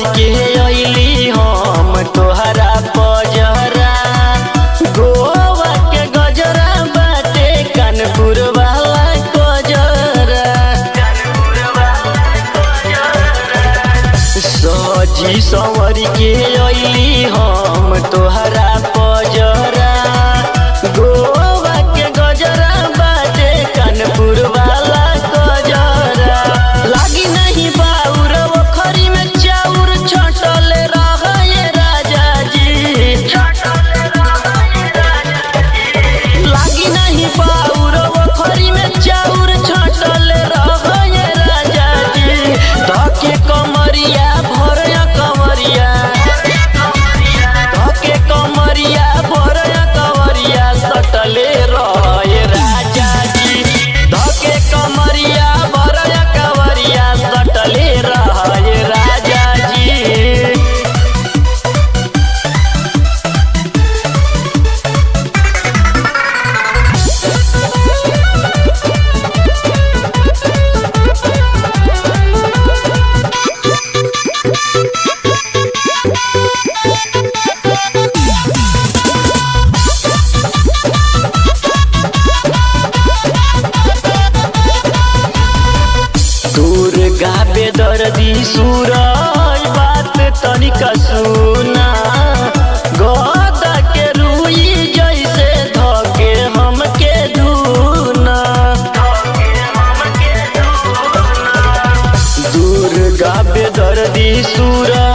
के अइली हम तोहरा पजरा गोवा के गजरा बाटे कानपुर वाला गजरा सजी संवर के अइली हम तोहरा पजरा गोवा के गजरा बाटे कानपुर वाला गजरा लागी नहीं बाउर ओखरी में चाउर छटल रह राजा जी लागी नहीं बाउर ओखरी में चाउर छटल रह राजा जी धके कमरिया भरया कमरिया धके कमरिया भरया कमरिया सटले रह राजा जी धके कमरिया भरया कमरिया सटले रह राजा जी दूर गाबे दर्दी सूरज बात तनिका सुना गदा के रुई जैसे धके हमके धुना दूर गाबे दर्दी सूरज